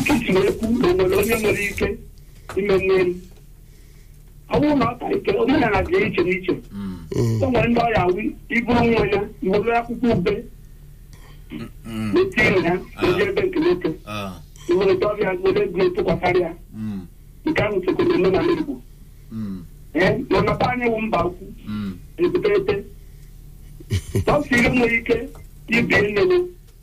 nkịtị na-ekwu na nwere onye nwere ike ime mmeri ọ bụrụ na ọ ka ike omenala dị iche n'iche Mm. Mm. o nwere ndị ọya wi iburu nwa ya were akwụkwọ ube Mm. na-etinye ya oji ebe nke nwoke Ah. were dọrịa were ego tụkwasara ya Mm. nke ahụ sokwere omenala Igbo Mm. ee mana be anyị wụ mba ukwu Mm. ebutete ọsọ ihe nwere ike ibie nnewu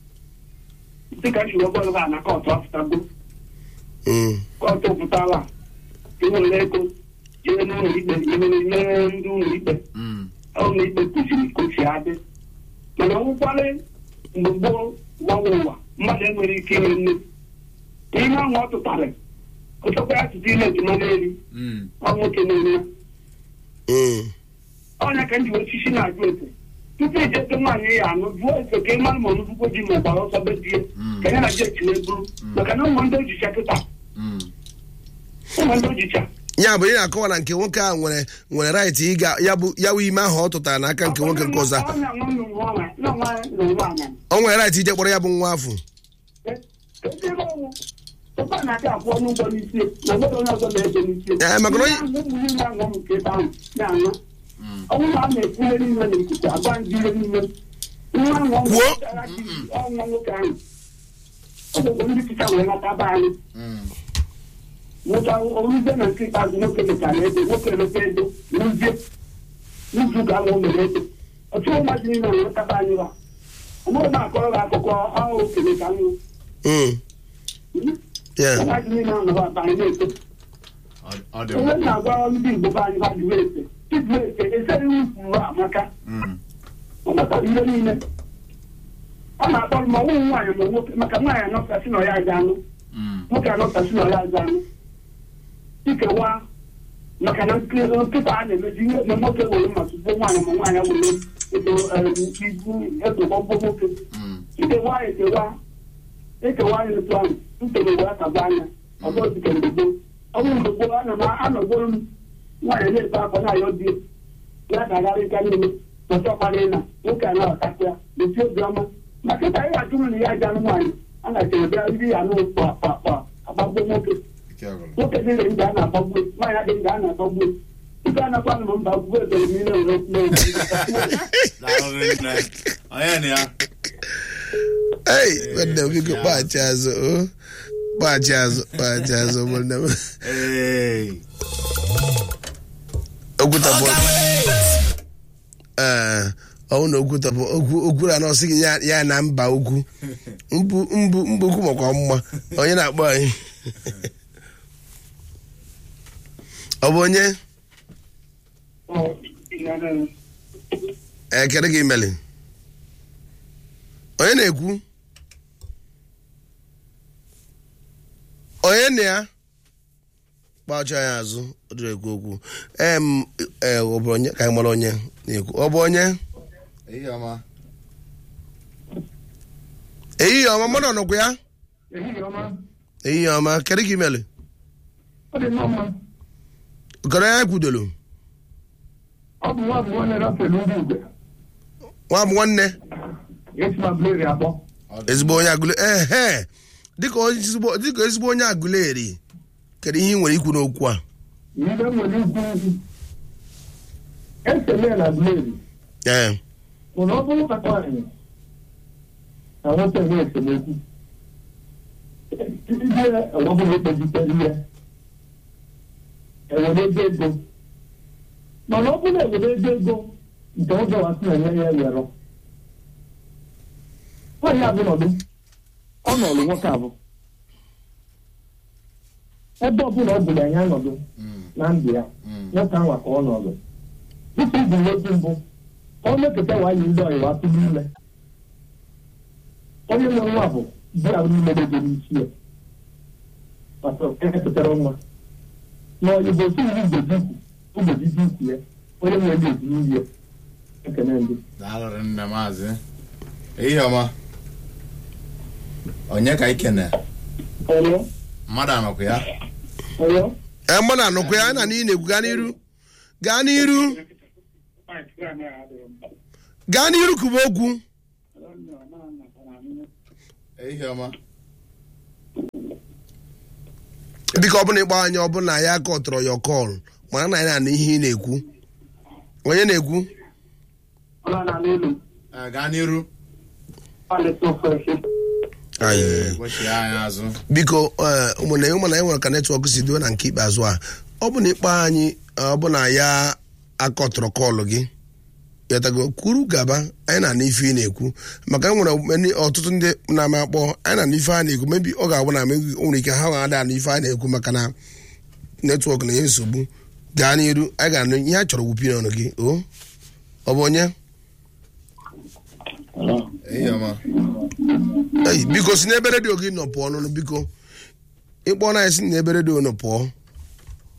dịka njiwe bọọlụ ha na kọtụ afụtago Mm. kọtụ pụtara iwere ego jee n'ụlọ ikpe imere nye ndị ụlọ ikpe Mm. ụlọ ikpe kwesịrị kochi adị mana ọgwụkwalị mgbe gboo gbanwe ụwa mmadụ enwere ike ime nne ihe ahụ ọ tụtarị ochekwa ya tụta ile ejima n'elu Mm. ọ nwoke na-eme ya Mm. ọnya ka m ji osisi na-ajụ ese tupu ijete nwaanyị ya anụ jụọ ese ka ị mara ma ọnụbụkwo ji ma ọgbara ọsọ be die Mm. ka ya na ji echile buru maka na ụmụ ndị ojicha kịta Mm. ụmụ ndị ojicha ya bụ ị na-akọwa na nke nwoke a nwere nwere right ịga ya bụ ya bụ ime ahụ ọ tụtara n'aka nke nwoke nke ọzọ Ọ na-anwa m nwa nwa- na nwa na nwa anya. o nwere right ije kpọrọ ya bụ nwa afọ Eh, ezi ebe ọnwụ. Ụkwa na-adị akwụọ n'ụgbọ n'isi na nwere onye ọzọ na-ege n'isi Eh, maka na onye- Ihe ahụ ụmụ niile aṅụ m nke ebe ahụ na-aṅụ Mm. ọ bụrụ na a na-ekwu ihe niile n'ikuku agwa ndị ihe niile nwa ahụ ọ Kwuo. mụtara gị ọnwa nwoke ahụ ọ bụ ndị tịcha wee nata be anyị Mm. nwoke oruzie na nke ikpeazụ nwoke mechara ego nwoke emepe ego n'uzie n'izu ga anwụ mere ego ọtụtụ mmadụ niile na-enwetaba anyị ba ọ bụrụ na akọrọ gị akụkọ ahụ okele ka nwụ Mm. Yeah. mmadụ niile ahụ ba anyị na-eto Ọ- ọ dị onye mma. na-agwa ndị igbo be anyị ba jụrụ ese ịjụ ese esere ufuru amaka Mm. ọ matara ihe niile ọ na-akpọrọ ma ọnwụ nwaanyị ma nwoke maka nwaanyị anọkasị na ya aja anụ Mm. nwoke anọkasị na ya aja anụ ikewa maka na nkị- nkịta a na-emeji ihe na nwoke were ma tupu nwaanyị ma nwaanyị were edo ibu edogbọgbọ nwoke Mm. ikewa ekewa ekewa anyị otu ahụ ntoro wee taba anya ọzọ dịka mgbe gboo ọ bụrụ mgbe gboo ana m anọgboro m nwaanyị na-ebe akwa na-ayọ di ya ga-agharị ka niile ọchọkwara ịna nwoke a na-aghọtakwa ya mesi obiọma ma kịta ihe ajụrụ na ya aja anụ nwaanyị a na-echere bịa iri ya anụ kpa kpa kpa agbagbo nwoke Ike agwụrụ. nwoke dịrị ndị a na-agbagbu nwaanyị adịghị ndị a na-agbagbu ike anakwa m mba gbuo ebere m ile were kwuo Daalụ nne. Onye na ya? Hey, nwanne m biko kpaghachi azụ o kpaghachi azụ kpaghachi azụ ụmụnne m Hey. okwutapụ ee ọwụ na okwutapụ okwu okwuru anọ sị gị ya ya na mba ukwu mbụ mbụ mbụ ukwu makwa mma onye na-akpọ anyị ọ bụ onye ee kedu gị meli onye na-ekwu onye na ya kpacha ya azụ ọ dịrị ekwu okwu em ee ọ bụ onye ka anyị mara onye na-ekwu ọ bụ onye Ehihie ọma. ehihie ọma mmadụ ọnọkwa ya ehihie ọma ehihie ọma kedu ka imeli ọ dị mma mma kọrọ ya kwudoro ọ bụ nwa bụ nwanne rafel ndị igwe nwa bụ nwanne esi na bleri akpọ Ọ dị ezigbo onye agụle ehe dịka ezigbo dịka ezigbo onye agụleri kedu ihe ị nwere ikwu n'okwu a ihe nwere ikwu ugwu esele na bleri ee mana ọ bụrụ maka nwaanyị na nwoke nwee esemokwu ndị ọgbọbụla ekpezitere ihe ewere ego ego mana ọ bụrụ ewere ego ego nke ụzọ wasị na enye ya ewere nwaanyị abụ nọdụ ọ nọrụ nwoke abụ ebe ọbụla ọ bụla ya nọdụ Mm. na ndụ ya Mm. nwoke ahụ ka ọ nọdụ dịka ibu nwoke mbụ ka ọ mepụta nwaanyị ndị ọyịwa tụrụ ime onye nwe nwa bụ di ya niile dị n'isi ya maka emepụtara nwa na oyibo si iri mgboji ukwu ụbọchị dị ukwu ya onye nwere ndị eji nri ya ekene ndị Daalụ nne maazị. Ehihie ọma. Onye ka ikene? ọyọ Mmadụ anọkwa ya? ọyọ ee mmadụ anọkwa ya na n'ihi na-ekwu gaa n'iru gaa n'iru gaa n'iru kuba okwu Ehihie ọma. biko ọ bụla ịkpọ anyị ọ bụla ya kọtọrọ ya kọl mana na anyị na-anụ ihe ị na-ekwu onye na-ekwu Ọla na n'elu. Eh, gaa n'iru Ọ na-eto fresh. Anyị. gbochie anyị azụ biko ee, ụmụnne ụmụnna anyị nwere ka netwọk si duo na nke ikpeazụ a ọ bụ na ịkpọ anyị ọ bụ na ya akọtọrọ kọlụ gị yatago kwuru gaba anyị na-anụ ife ị na-ekwu maka e nwere many- ọtụtụ ndị na-ama akpọ anyị na-anụ ife a na-ekwu mebi ọ ga-abụ na mebi o nwere ike ha ga-ada anụ ife a na-ekwu maka na netwọk na-enye nsogbu gaa n'iru anyị ga-anụ ihe a chọrọ wupie n'ọnụ gị o ọ bụ onye ehi ọma Ei, biko si n'ebe redio gị nọ pụọ n'ọnụ biko ịkpọ na anyị si n'ebe redio nọ pụọ